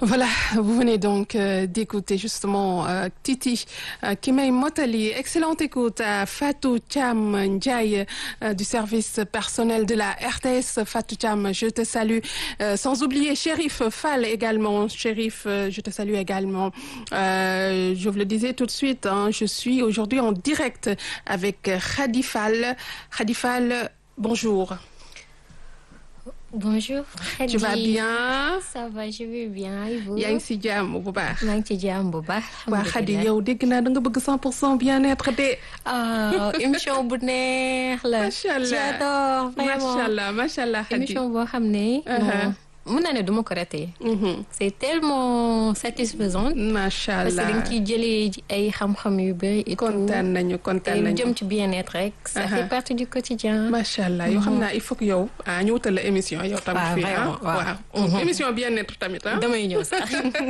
Voilà, vous venez donc euh, d'écouter justement euh, Titi euh, qui m'a Motali. Excellente écoute à Fatou Cham Ndiaye euh, du service personnel de la RTS. Fatou Cham, je te salue. Euh, sans oublier Shérif Fall également. Shérif, euh, je te salue également. Euh, je vous le disais tout de suite, hein, je suis aujourd'hui en direct avec Khady Fall. Khady Fall, bonjour. Bonjour. Tu vas Khady. bien? Ça va, je vais bien. Et vous? yaa ngi si jàmm bu baax. maa ngi ci jàmm bu baax. waa Khady alhamdulilah. yow dégg naa da nga bëgg 100 pour cent bien-être de. ah émission bu neex la. macha allah j'adore vraiment. macha allah macha allah Khady. émission boo xam ne. Uh-huh. non, mun naa ne du ma ko raté. Mhm. c'est tellement satisfaisant. macha parce que allah dañ ciy jëlee ay xam-xam yu bëri et tout. kontaan nañu te kontaan lu nañu. jëm ci bien-être rek. ça Uh-huh. fait partie du quotidien. macha allah yoo xam naa il faut que yow ah ñu wutal la émission yow tamit waaw fii vraiment, ah waaw. waaw émission bien-être tamit ah. damay ñëw sax.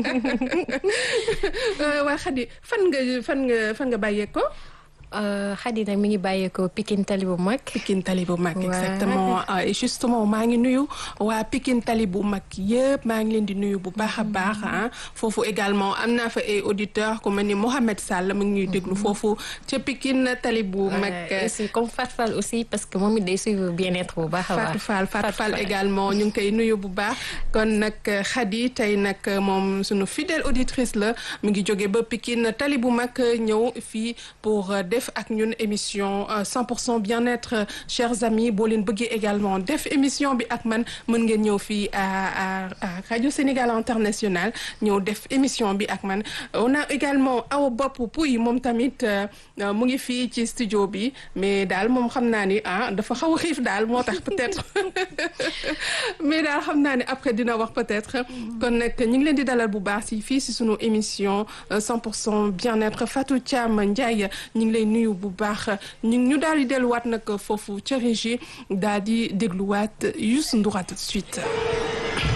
Euh, waa Khady fan nga fan nga fan nga bàyyee ko. Euh, Khady nag mi ngi bàyyeekoo Pikine Tali bu mag. Pikine Tali bu mag Ouais. exactement Ah, et justement maa ngi nuyu waa Pikine Tali bu mag yëpp maa ngi leen di nuyu bu baax a baax ah foofu également am naa fa ay auditeurs ku mel ni Mohamed Sall mu ngi ñuy déglu foofu ca Pikine Tali bu mag. Ouais, aussi comme Fatou Fall aussi parce que moom it day suivre bien-être bu baax a baax. Fatou Fall Fatou Fall également ñu ngi koy nuyu bu baax kon nag Khady tey nag moom sunu fidèle auditrice la mu ngi jóge ba Pikine tali bu mag ñëw fii pour euh, def ak ñun émission euh, 100% bien-être euh, chers amis boo leen bëggee également def émission bi ak man mën ngeen ñëw fii à à à Radio Sénégal International ñëw def émission bi ak man on a également Awa Bopp Pouy moom tamit euh, euh, mu ngi fii ci studio bi mais daal moom xam naa ni ah dafa xaw a xiif daal moo tax peut-être mais daal xam naa ne après dina wax peut-être kon nag ñu ngi leen di dalal bu baax si fii si sunu émission euh, 100% bien-être Fatou Thiam Ndiaye ñu ngi lay nuyu bu baax ñu ñu daal di delluwaat nag foofu ca régie daal di dégluwaat Youssou Ndour à tout de suite.